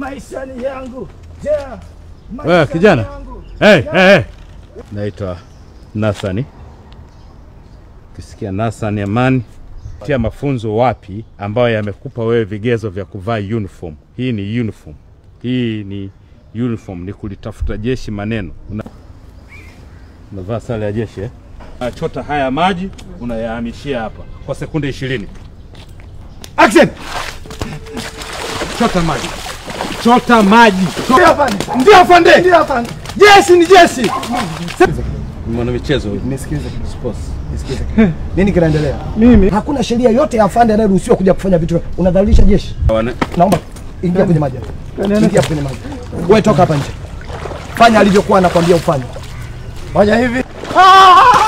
Maisha ni yangu. Je, maisha Wewe ni kijana. yangu. Hey, hey, hey. Naitwa Nathani. Ukisikia Nathani Amani, tia mafunzo wapi ambayo yamekupa wewe vigezo vya kuvaa uniform. Hii ni uniform, hii ni uniform, ni kulitafuta jeshi maneno. Una... unavaa sare ya jeshi eh? Unachota haya maji unayahamishia hapa kwa sekunde ishirini. Action! Chota maji, chota maji. Ndio afande. Ndio afande. Ndio afande. Jeshi ni jeshi. Mwana michezo huyu. Nisikilize. Sports. Nisikilize. Nini kinaendelea? Mimi hakuna sheria yote ya afande anayeruhusiwa kuja kufanya vitu. Unadhalilisha jeshi. Wana- Naomba ingia kwenye maji. Ingia kwenye maji. Wewe toka hapa nje. Fanya alivyokuwa anakwambia ufanye. Fanya hivi. Ah!